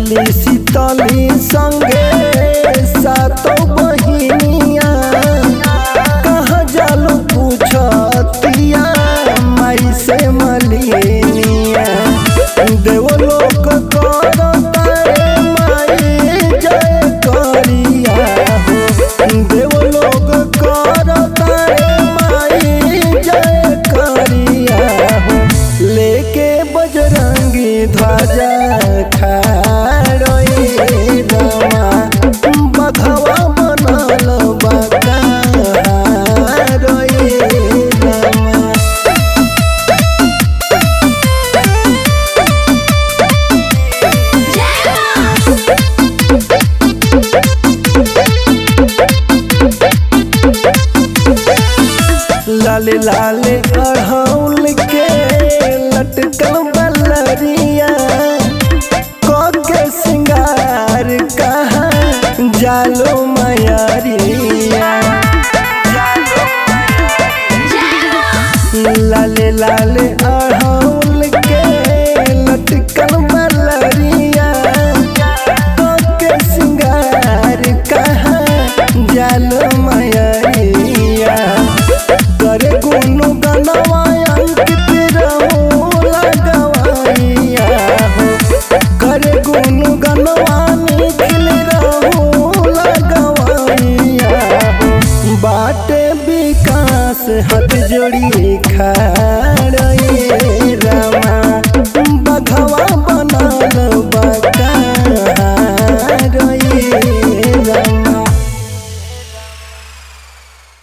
मिली शीतली संगे सातो बहिनिया कहाँ जालो पूछतिया माई से मलिनिया देवलोक करतारे माई जय करिया हो देवलोक करतारे माई जय करिया हो लेके बजरंगी ध्वजा खाड़ोई रामा बघवा बनल बका रोई रामा लाले लाले अढ़ौल के लटकल बलरिया के सिंगार कहाँ जालो मयरिया लाले लाले